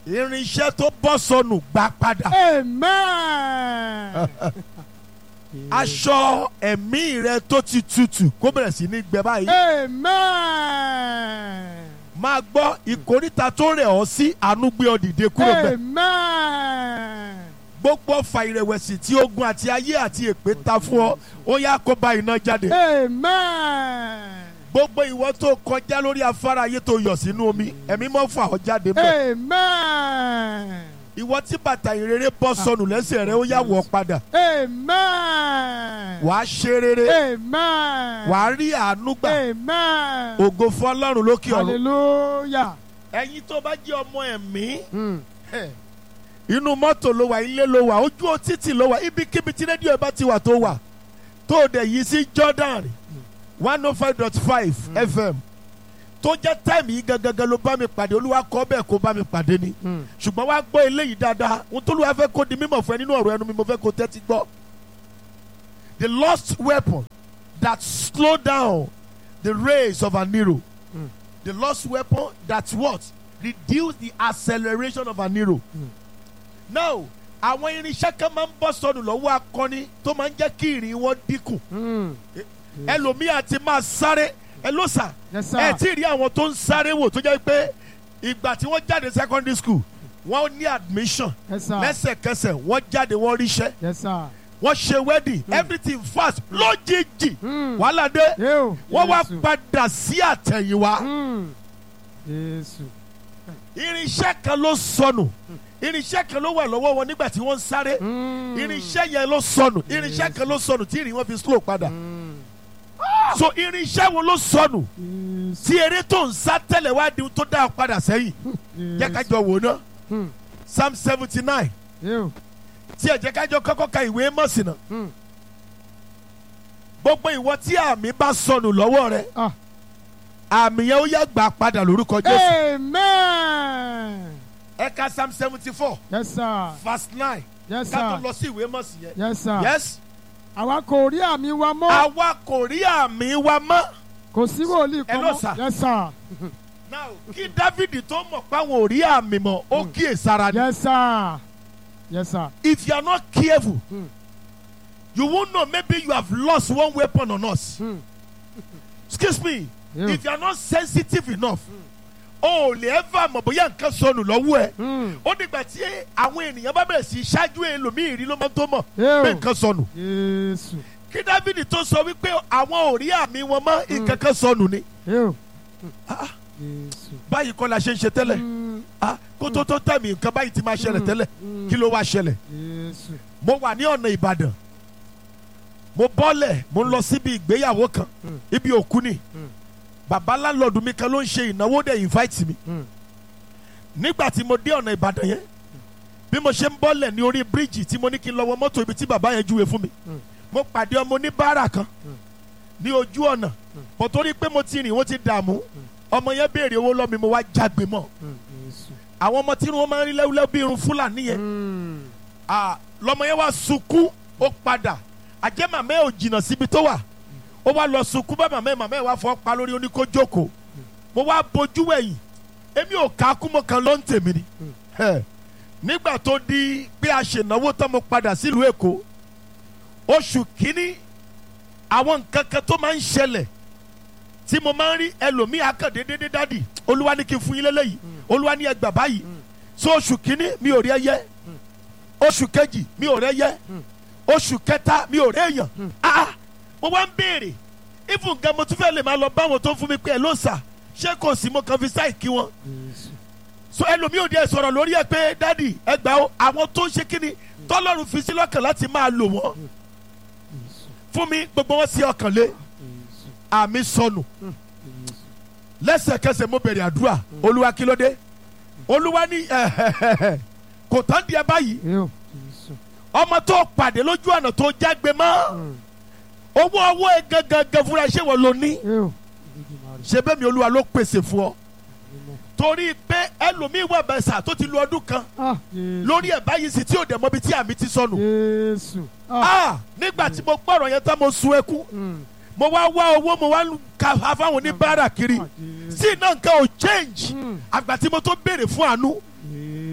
irinṣẹ́ tó bọ́ sọnù gbà padà. Amen. aṣọ ẹ̀mí rẹ tó ti tutù kó bẹ̀rẹ̀ sí ní gbẹ báyìí. Amen. máa gbọ́ ìkóríta tó rẹ̀ ọ́ sí àánú gbé ọ dìde kúrò bẹ́ẹ̀. Amen. gbogbo ọfà ìrẹ̀wẹ̀sì tí ogun àti ayé àti èpè ta fún ọ ó yá kó bá iná jáde. Amen. gbogbo ìwọ tó kọjá lórí afárá ayé tó yọ̀ sínú omi ẹ̀mí mọ́ fà ọ́ jáde bẹ́ẹ̀. Amen. ìwọ tí bàtà ìrere bọ́ sọnù lẹ́sẹ̀ rẹ ó yá wọ̀ padà. Amen. wàá ṣe rere Amen. wàá rí àánú gbà Amen. ògo fún ọlọ́run lókè ọ̀run. Hallelujah. ẹ̀yin tó bá jẹ́ ọmọ ẹ̀mí Mm. inú mọ́tò ló wà ilé ló wà ojú títì ló wà ibikíbi tí rédíò ẹ bá ti wà tó wà tó o dẹ̀ yí sí Jordan one oh five dot five FM tó jẹ́ táìmì yìí gangan ló bá mi pàdé olúwa kọ́ bẹ́ẹ̀ kó bá mi pàdé ni Mm. ṣùgbọ́n wá gbọ́ eléyìí dáadáa ohun tó lùwà fẹ́ kó di mímọ̀ fún ẹ nínú ọ̀rọ̀ ẹnu mi mo fẹ́ kó tẹ́tí gbọ́. the lost weapon that slow down the race of an hero Mm. the lost weapon that what reduce the acceleration of an hero. Mm. now àwọn irinṣẹ́ kan máa ń bọ́ sọnù lọ́wọ́ akọni tó máa ń jẹ́ kí ìrìn wọn dínkù Mm. ẹlòmíà ti máa sáré ẹ ló sà Yes, sir. ẹ tí ì rí àwọn tó ń sáré wò tó jẹ́ pé ìgbà tí wọ́n jáde secondary school wọ́n ní admission Yes, sir. lẹ́sẹ̀kẹsẹ̀ wọ́n jáde wọ́n ríṣẹ́ Yes, sir. wọ́n ṣe wedding everything fast lójijì Mm. wàhálà dé Yóò. wọ́n wá Jésù. padà sí àtẹ̀yìnwá Mm. Jésù. irinṣẹ́ kan ló sọnù irinṣẹ́ kan ló wà lọ́wọ́ wọn nígbà tí wọ́n ń sáré Mm. irinṣẹ́ yẹn ló sọnù irinṣẹ́ kan ló sọnù tí ìrìn wọn fi slow padà Mm. so irinṣẹ́ wo ló sọnù Jésù. tí eré tó ń sá tẹ́lẹ̀ wá di ohun tó dá a padà sẹ́yìn jẹ́ ká jọ wò ná Mm. psalm seventy nine Yóò. tí ẹ jẹ́ ká jọ kọ́kọ́ ka ìwé mọ̀sí náà Mm. gbogbo ìwọ tí àmì bá sọnù lọ́wọ́ rẹ Ah. àmì yẹn ó yá gbà padà lórúkọ jésù Amen. ẹ ka psalm seventy four Yes, sir. verse nine Yes, ká tó sir. lọ sí ìwé mọ̀sí yẹn Yes, sir. yes Àwa kò rí àmì wa mọ́. àwa kò rí àmì wa mọ́ Kò sí wòlíì kan Hello, mọ́. sir. Yes, sir. now kí dávidi tó mọ̀ páwọn ò rí àmì mọ́ ó kíyè sára ni Yes, sir. Yes, sir. if you are not careful Mm. you won't know maybe you have lost one weapon on us Mm. excuse me Yeah. if you are not sensitive enough o ò lè ever mọ̀ bóyá nǹkan sọnù lọ́wọ́ ẹ̀ Mm. ó dìgbà tí àwọn ènìyàn bá bẹ̀rẹ̀ sí í ṣáájú ẹlòmíì rí ló máa tó mọ̀ Yeah. pé nǹkan sọnù Jésù. kí dávidi tó sọ wípé àwọn ò rí àmì wọn mọ́ nǹkan kan sọnù ni Yóò. Ah, Jésù. báyìí kọ́ la ṣe ń ṣe tẹ́lẹ̀ Mm. Ah, kó tó tó tẹ̀mí nǹkan báyìí ti máa ṣẹlẹ̀ Mm. tẹ́lẹ̀ Mm. kí ló wá ṣẹlẹ̀ Jésù. mo wà ní ọ̀nà ìbàdàn mo bọ́lẹ̀ mo ń lọ síbi ìgbéyàwó kan Mm. ibi òkú ni Mm. bàbá láńlọ́ọ̀dù mi kan ló ń ṣe ìnáwó dẹ̀ invite mi Mm. nígbà tí mo dé ọ̀nà ìbàdàn yẹn bí mo ṣe ń bọ́lẹ̀ ní orí bíríìjì tí mo ní kí n lọ wọ mọ́tò ibi tí bàbá yẹn júwe fún mi Mm. mo pàdé ọmọ oníbàárà kan Mm. ní ojú ọ̀nà bọ̀ torí pé mo ti rìn wọ́n ti dààmú ọmọ yẹn béèrè owó lọ́mi mo wá jágbe mọ́ Mm. Jésù. àwọn ọmọ tí irun wọn máa ń rí lẹ́wúlẹ́wú bí irun fúlàní yẹn Mm. Ah, lọmọ yẹn wá sunkún ó padà àjẹ́ màmá ẹ̀ ò jìnnà síbi tó wà ó wá lọ sunkún bá màmá ẹ̀ màmá ẹ̀ wá fọ́ pa lórí oníkó jókòó mo wá bojú ẹ̀yìn èmi ò ká kú mọ́ kan ló ń tèmi ni Ẹ̀, nígbà tó di pé a ṣènáwó tán mo padà sílùú èkó oṣù kínní àwọn nǹkan kan tó máa ń ṣẹlẹ̀ tí mo máa ń rí ẹlòmíì akàndéédéé dádì olúwa ní kí n fún yín lélẹ́yìí olúwa ní ẹgbà báyìí so oṣù kínní mi ò rí ẹyẹ oṣù kejì mi ò rẹ́yẹ oṣù kẹta mi ò réèyàn ah mo wá ń béèrè even gan mo tún fẹ́ lè máa lọ báwọn tó ń fún mi pé ẹ ló sà ṣé kò sí mo kàn fi sáì kí wọn Jésù. so ẹlòmíì ò díẹ̀ sọ̀rọ̀ lórí ẹ pé dádì ẹ gbà ó àwọn tó ń ṣe kíni tọ́lọ́run fi sí lọ́kàn láti máa lò wọ́n Jésù. fún mi gbogbo wọn sí ọkàn lé Jésù. àmì sọnù Jésù. lẹ́sẹ̀kẹsẹ̀ mo bẹ̀rẹ̀ àdúrà olúwa kí ló dé olúwa ní ẹ̀hẹ̀hẹ̀ kò tán díẹ̀ báyìí Yóò. Jésù. ọmọ tó pàdé lójú ọ̀nà tó jágbe mọ́ Mm. owó owó ẹ gangan fúnra ṣé wọ́n lo ní Yóò. Olódùmarè. ṣe bẹ́ẹ̀ mi olúwa ló pèsè fún ọ Mímọ́. torí pé ẹlòmíín wà bẹ́sà tó ti lu ọdún kan Ah. Jésù. lórí ẹ̀ báyìí sí tí ò dẹ̀ mọ́bi tí àmì ti sọnù Jésù. Ah. ah nígbà tí mo gbọ́rọ̀ yẹn tán mo sun ẹkún Mm. mo wá wá owó mo wá ka fáwọn oníbàárà kiri Ah, Jésù. sí iná nǹkan ò change Mm. àgbà tí mo tó béèrè fún àánú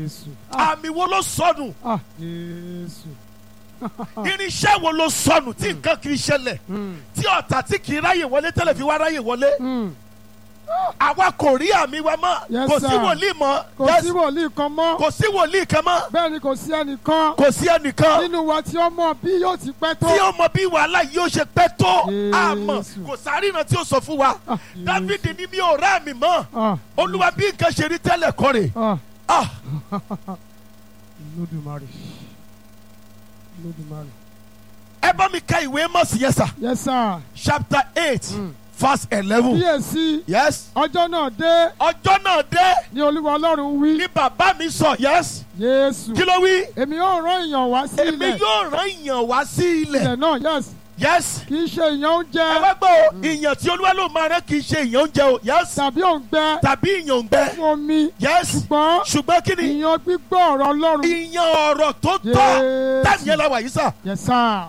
Jésù. Ah, àmì wo ló sọnù ah, Jésù. irinṣẹ́ wo ló sọnù tí nǹkan kì í ṣẹlẹ̀ Mm, tí ọ̀tá tí kì í ráyè wọlé tẹ́lẹ̀ fi wá ráyè wọlé mm. àwa kò rí àmì wa mọ́ Yes, kò sí sir. wòlíì mọ́ Kò Yes, sí wòlíì kan mọ́. kò sí wòlíì kan mọ́ Bẹ́ẹ̀ ni kò sí ẹnìkan kò sí ẹnìkan nínú wa tí ó mọ̀ bí yóò ti pẹ́ tó. tí ó mọ bí wàhálà yìí ó ṣe pẹ́ tó Jésù. àmọ́ kò sárìnà tí ó sọ fún wa Ah, dávidi ní mi ò rá mi mọ́ Ah, olúwa bí nǹkan ṣe rí tẹ́lẹ̀ kọ́ rè ah, ah Olódùmarè. Olódùmarè. ẹ bá mi ka ìwé mọ̀sí yẹn sà Yes, sir. chapter eight Mm. verse eleven Kíyèsí, yes ọjọ́ náà dé ọjọ́ náà dé ni Olúwa Ọlọ́run wí. ní bàbá mi sọ yes Jésù. kí ló wí Èmi yóò rán èèyàn wá sí èmi ilẹ̀. yóò rán ìyàn wá sí ilẹ̀ Ilẹ̀ náà, yes. yes Kì í ṣe ìyàn ẹ oúnjẹ wá gbọ́ o ìyàn tí olúwa ló máa rán kì í ṣe ìyàn oúnjẹ o yes tàbí òǹgbẹ tàbí ìyàn òǹgbẹ fún omi. yes Ṣùgbọ́n ṣùgbọ́n kí ni ìyàn gbígbọ́ ọ̀rọ̀ Ọlọ́run. ìyàn ọ̀rọ̀ tó tọ́ Jésù. táàmì yẹn la wà yìí sà Yes, sir.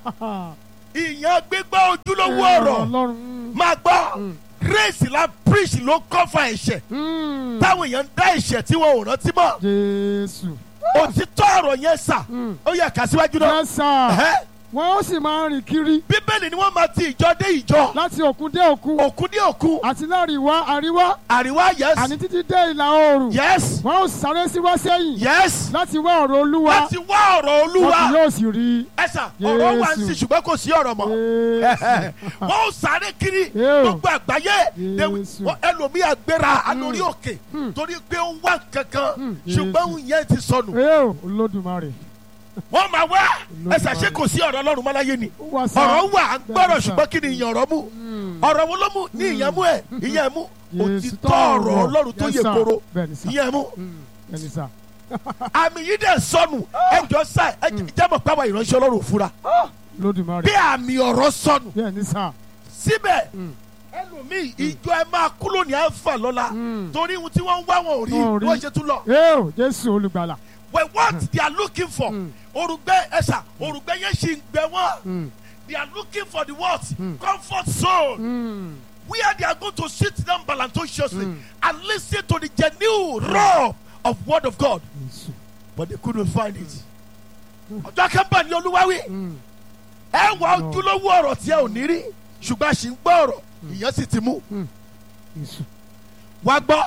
ìyàn gbígbọ́ ojúlówó ọ̀rọ̀ Ọlọ́run. Mm. máa gbọ́ Mm. grace la preach ló kọ́fà ẹ̀ṣẹ̀ Mm. táwọn èèyàn ń dá ẹ̀ṣẹ̀ tí wọn ò rántí mọ́ Jésù. òtítọ́ ọ̀rọ̀ yẹn sà Mm. ó yẹ kà síwájú náà Yes, sir. Ẹ̀hẹ́. Wọ́n ó sì máa rìn kiri bíbélì ni wọ́n máa ti ìjọ dé ìjọ láti òkun dé òkun òkú ní òkú àti láàrin ìwá àríwá àríwá yes àní títí dé ìlà oòrùn. yes Wọ́n ó sáré sí wá sẹ́yìn yes láti wá ọ̀rọ̀ Olúwa. láti wá ọ̀rọ̀ Wọ́n kì olúwa yóò sì rí. ẹ̀sà ọ̀rọ̀ wà ń Jésù. sí ṣùgbọ́n kò sí ọ̀rọ̀ mọ́ Jésù. wọ́n ó sáré kiri Ew. gbogbo àgbáyé Jésù. Wọ́n- ẹlòmíì àgbéra alórí òkè Hmm. torí pé ó ń wá kankan Hmm. ṣùgbọ́n òun yẹn ti sọnù Eo Olódùmarè. wọ́n máa wá Olódùmarè. ẹ̀sà ṣé kò sí ọ̀rọ̀ ọlọ́run mọ́láyé ni Ó wá sá. ọ̀rọ̀ wà à ń gbọ́rọ̀ Bẹ́ẹ̀ni sà. ṣùgbọ́n kí ni ìyàn ọ̀rọ̀ mú Mm. ọ̀rọ̀ wo ló mú ní ìyẹn mú ẹ̀ ìyẹn mú Jésù òtítọ́ ọ̀rọ̀ ọlọ́run tó Yes, yẹ sir. kóró Bẹ́ẹ̀ni sà. ìyẹn mú Mm. Bẹ́ẹ̀ni sà. àmì yìí dẹ̀ sọnù ẹjọ́ sá ẹ jẹ́mọ̀ pàwọ́ ìránṣẹ́ ọlọ́run fura Olódùmarè. bí àmì ọ̀rọ̀ sọnù Bẹ́ẹ̀ni sà. síbẹ̀ Mm. ẹlòmíì ìjọ ẹ máa kú lónìí àǹfà lọ́la Mm. torí ohun tí wọ́n ń wá wọn ò rí Wọn ò rí. wọ́n ṣe tún lọ. Eo Jésù Olùgbàlà. Well, what they are looking for Mm. orùgbẹ́ ẹ̀sà orùgbẹ́ yẹn ṣì ń gbẹ wọ́n Mm. they are looking for the what Mm. comfort zone Mm. where they are going to sit down balanciously Mm. and listen to the genuine raw of word of God Jésù. but they couldn't find it. ọjọ́ kẹ́mbà ni olúwa wí. Mm. ẹ wà ojúlówó ọ̀rọ̀ tí ẹ ò ní rí ṣùgbọ́n a sì ń gbọ́ ọ̀rọ̀ ìyẹn sì ti mú Jésù. wá gbọ́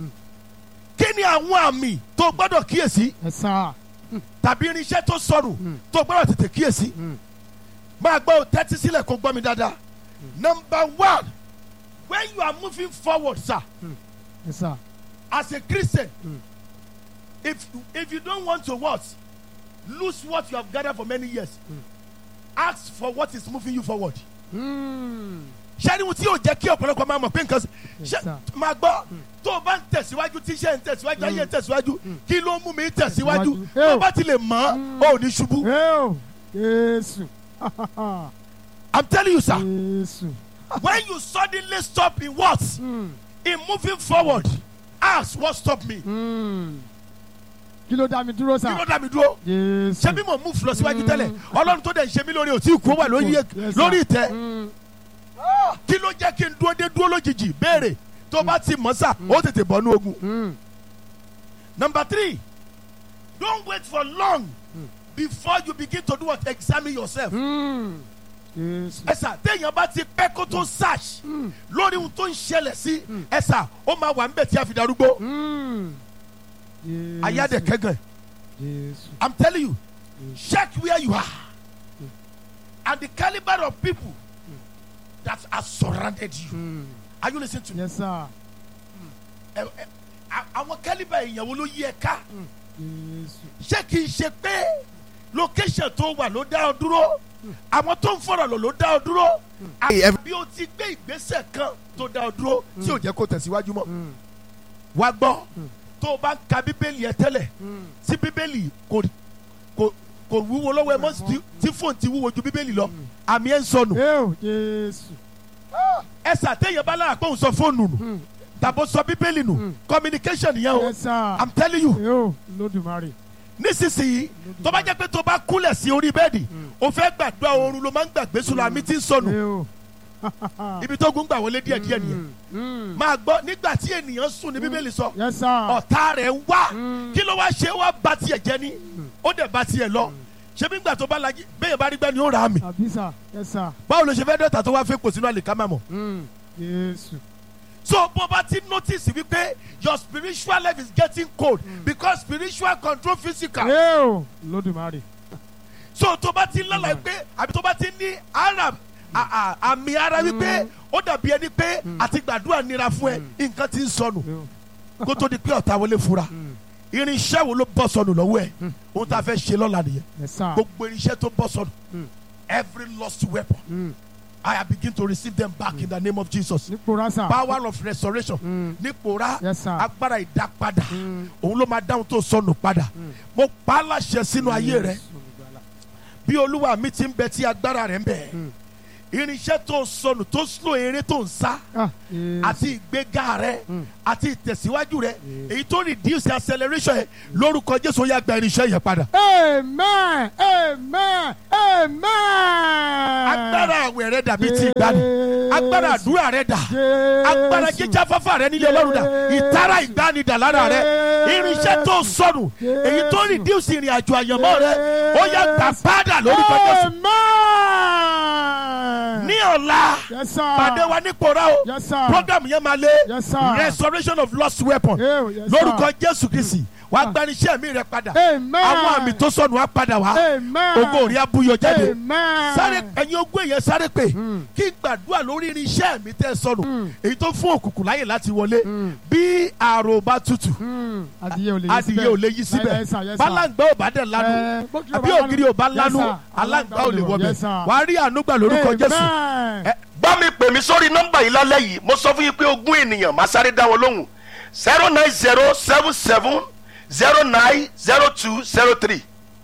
kí ni àwọn àmì tó gbọ́dọ̀ kíyèsí Yes, sir. tàbí irinṣẹ́ tó sọnù Mm. tó gbọ́dọ̀ tètè kíyèsí Mm. máa gbọ́ ò tẹ́tí sílẹ̀ kó gbọ́ mi dáadáa number one when you are moving forward sir Yes, sir. as a Christian Mm. if if you don't want to what lose what you have gathered for many years ask for what is moving you forward. Mm. sẹ́ni tí yóò jẹ́ kí ọ̀pọ̀lọpọ̀ máa mọ̀ pé nǹkan Yes, ṣe sir. máa gbọ́ tó o bá ń tẹ̀síwájú tí iṣẹ́ ń tẹ̀síwájú ayé ń tẹ̀síwájú kí ló mú mi tẹ̀síwájú Tẹ̀síwájú. tó o bá ti lè mọ̀ ọ́ ò ní ṣubú Eo Jésù. i'm telling you sir Jésù. when you suddenly stop in what Mm. in moving forward ask what stop me Mm. Kí ló dá mi dúró kí sà? ló dá mi dúró Jésù. ṣé bí mo move lọ síwájú tẹ́lẹ̀ ọlọ́run tó dẹ̀ ń ṣe mí lórí òtí ìkú ó wà lórí Yes, sir. lórí ìtẹ́ Mm. kí ló jẹ́ kí n dúró dé dúró lójijì béèrè tó bá ti mọ̀ sà ó tètè bọ̀ ní ogun. Mm. Number three, don't wait for long before you begin to do what? Examine yourself. Mm. Jésù. Ẹ̀sà téèyàn bá ti pẹ́ kó tó search Mm. lórí ohun tó ń ṣẹlẹ̀ sí ẹ̀sà ó máa wà níbẹ̀ tí a fi darúgbó. Mm. Jésù. Ayáde kẹ́gàn. Jésù. I'm telling you, check where you are and the caliber of people that have surrounded you. Mm. Are you listening to me? Yes, sir. Ẹ- ẹ- a- Àwọn caliber èèyàn wo ló yí ẹ ká? Jésù. ṣé kìí ṣe pé location tó wà ló dá ọ dúró àwọn tó ń fọ̀rọ̀ lò ló dá ọ dúró àbí o ti gbé ìgbésẹ̀ kan tó dá ọ dúró tí ò jẹ́ kó tẹ̀síwájú mọ́ Mm. wá gbọ́ tó o bá ń ka bíbélì ẹ tẹ́lẹ̀ Mm. tí bíbélì kò kò kò wúwo lọ́wọ́ ẹ mọ́ tí- tí fóònù ti wúwo ju bíbélì lọ àmì ẹ̀ ń sọnù Eo Jésù. ẹ sàtẹ̀yìn bá lára pé òun sọ fóònù nù Mm. tàbó sọ bíbélì nù communication yẹn o Yes, sir. i'm telling you Eo Olódùmarè. nísinsìnyí tó bá jẹ́ pé tó bá kúnlẹ̀ sí orí bẹ́ẹ̀dì o fẹ́ gbàdúrà oorun ló máa ń gbàgbé sùn lọ àmì tí ń sọnù Eo. ibi tó gun gbà wọlé díẹ̀ díẹ̀ nìyẹn Mm. máa gbọ́ nígbà tí ènìyàn sùn ní bíbélì sọ Yes, sir. ọ̀tá rẹ̀ ń wá Mm. kí ló wá ṣe wá ba tiẹ̀ jẹ́ ní ó dẹ̀ ba tiẹ̀ lọ ṣé bí gbà tó bá lají bẹ́ẹ̀ bá rí gbẹ́ ni ó rà á mi Àbí sà. Yes, sir. báwo ló ṣe fẹ́ dọ́ta tó wá fẹ́ kò sínú àlìkámà mọ̀ Mm. Jésù. so bó bá ti notice wípé your spiritual life is getting cold because spiritual control physical Ẹ o. Lódùmarè. so tó bá ti lọ́la pé àbí tó bá ti ní ara à- à- àmì ara wípé ó dàbí ẹni pé àti gbàdúrà nira fún ẹ nǹkan ti ń sọnù Ẹ o. kó tó di pé ọ̀tá wọlé fura irinṣẹ́ wo ló bọ́ sọnù lọ́wọ́ ẹ̀ ohun tá a fẹ́ ṣe lọ́la nìyẹn Yes, sir. gbogbo irinṣẹ́ tó bọ́ sọnù Mm. every lost weapon Mm. I have begin to receive them back in the name of Jesus Nípòrá sà. power of restoration Mm. nípòrá Yes, sir. agbára ìdápadà Mm. òun ló máa dáhùn tó sọnù padà mo pa á láṣẹ sínú ayé rẹ Jésù olùgbàlà. bí olúwa mi ti ń bẹ tí agbára rẹ ń bẹ irinṣẹ́ tó ń sọnù tó slow eré tó ń sá Ah, Jésù. àti ìgbéga rẹ Mm. àti ìtẹ̀síwájú rẹ èyí tó reduce acceleration yẹn lórúkọ jésù ó yá gba irinṣẹ́ yẹn padà. Amen. Amen. Amen. agbára àwẹ̀ rẹ dàbí ti ìgbàanì agbára àdúrà rẹ dà agbára jíjá fáfá rẹ nílé ọlọ́run dà ìtara ìgbàanì dà lára rẹ irinṣẹ́ tó sọnù èyí tó reduce ìrìn àjò àyànmọ́ rẹ ó yá gbà padà lórúkọ jésù. Amen. ní ọ̀la Yes, sir. pàdé wa ní kora o Yes, sir. program yẹn máa lé Yes, sir. restoration of lost weapon Ew, yes, lórúkọ sir. jésù kristi wàá gbaniṣẹ́ mi rẹ padà Amen. àwọn àmì tó sọnù wá padà wá Amen. ògo òrí abúyọ jáde Amen. sáré ẹ̀yin ogún èèyàn sáré pé kí n gbàdúrà lórí irinṣẹ́ mi tẹ́ sọnù èyí tó fún òkùnkùn láyè láti wọlé bí àrò bá tutù Mm. Adìyẹ ò lè yí síbẹ̀. adìyẹ ò lè yí síbẹ̀ Yes, sir. Yes, sir. bálàǹgbá ò bá dẹ̀ lanu Eh, bókì ò àbí bá lanu. ògiri ò bá Yes, lanu sir. aláǹgbá ò lè wọbẹ̀ Yes, sir. wàá rí ànúgbà lórúkọ jésù. Amen. Ẹ- bá mi pè mí sórí nọ́mbà yìí lálẹ́ yìí mo sọ fún yín pé ogún ènìyàn máa sáré dá wọn lóhùn zero nine zero seven seven zero nine zero two zero three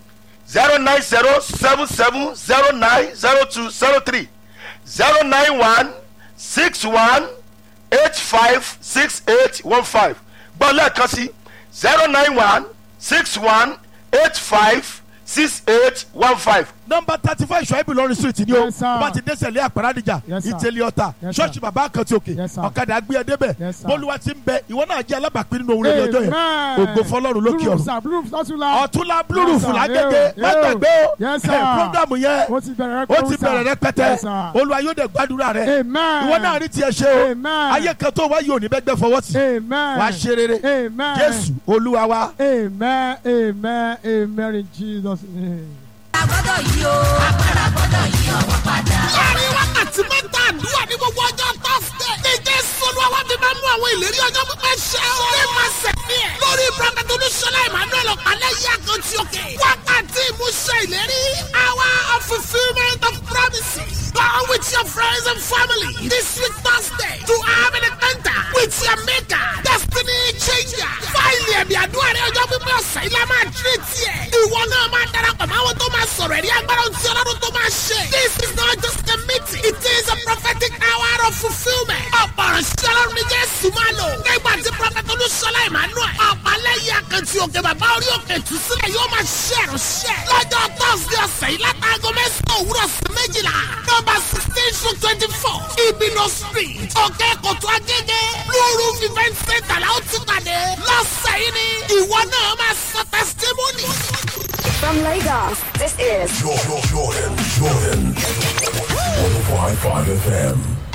zero nine zero seven seven zero nine zero two zero three zero nine one six one eight five six eight one five gbọ́ lẹ́ẹ̀kan sí zero nine one six one eight five six eight one five nọmba thirty five ṣọ́ẹ́bù lọ́rin street ni o Yes, sir. bá ti dẹ́sẹ̀ lé àpárádìjà Yes, sir. ìtẹ̀lẹ̀ ọ̀tà Yes, sir. ṣọ́ọ̀ṣì bàbá àkàntì òkè Yes, sir. ọ̀kadà gbé ẹ débẹ̀ Yes, sir. bólúwa ti ń bẹ ìwọ náà jẹ́ alábàápín nínú òwúrọ̀ ní ọjọ́ yẹn Amen. ògo fọlọ́run lókè Blue roof, ọ̀run sir. Blue roof lọ́túnla. ọ̀túnla blúrùfù Yes, sir. lágége Yo, má yo. gbàgbé o Yes, sir. ẹ̀ prógámù yẹn ó ti bẹ̀rẹ̀ ó ti bẹ̀rẹ̀ rẹpẹtẹ Yes, sir. olúwa yóò dẹ̀ gbàdúrà rẹ Amen. ìwọ náà rí tiẹ̀ ṣe o Amen. ayé kan tó wáyé òní bẹ́gbẹ́ fọwọ́ sí Amen. wàá ṣe rere Amen. jésù olúwa wa. Amen. Amen. Amen. In Jesus' name. agbọ́dọ̀ yí o. agbára gbọ́dọ̀ yí ọwọ́ padà. láàrin wákàtí mẹ́ta àdúrà ní gbogbo ọjọ́ tọ́sídẹ̀. ní jésù olúwa fi máa ń mú àwọn ìlérí ọjọ́ pípẹ́ ṣẹ o. ní máa sẹ̀mí ẹ̀. lórí prọfẹ̀tì olúṣọlá emmanuel ọ̀pálẹ̀ yí àkàntì òkè. wákàtí ìmúṣẹ ìlérí. hour of fulfilment of promises. Go with your friends and family this week Thursday to have an encounter with your maker. Destiny changer. Fáìlì ẹ̀mí àdúrà rẹ̀ ọjọ́ pípẹ́ ọ̀sẹ̀ yìí la máa tírè tiẹ̀. Ìwọ náà máa darapọ̀ máa wọ́n tó máa sọ̀rọ̀ ẹ̀rí agbára ohun tí ọlọ́run tó máa ṣe. This is not just a meeting. It is a prophetic hour of fulfilment. Ọ̀pọ̀ ọ̀rọ̀ sí ọlọ́run ní Jésù máa lò. Nígbà tí Prọfẹ̀tì Olúṣọlá Emmanuel. Ọ̀pálẹ́yìn àkàntì òkè bàbá orí òkè tù sílẹ̀ yóò máa ṣe ìránṣẹ́. Lọ́jọ́ Thursday ọ̀sẹ̀ yìí látàgọ́ mẹ́sàn-án òwúrọ̀ sí méjìlá. Nọ́mbà sixteen to twenty-four. Ibino street. Òkè Kòtò Agége. Blue Roof event center la ó ti pàdé. Lọ́sẹ̀ yìí ni ìwọ náà máa sọ testimony. From Lagos, this is Jordan, Jordan, Jordan. 105.5 FM.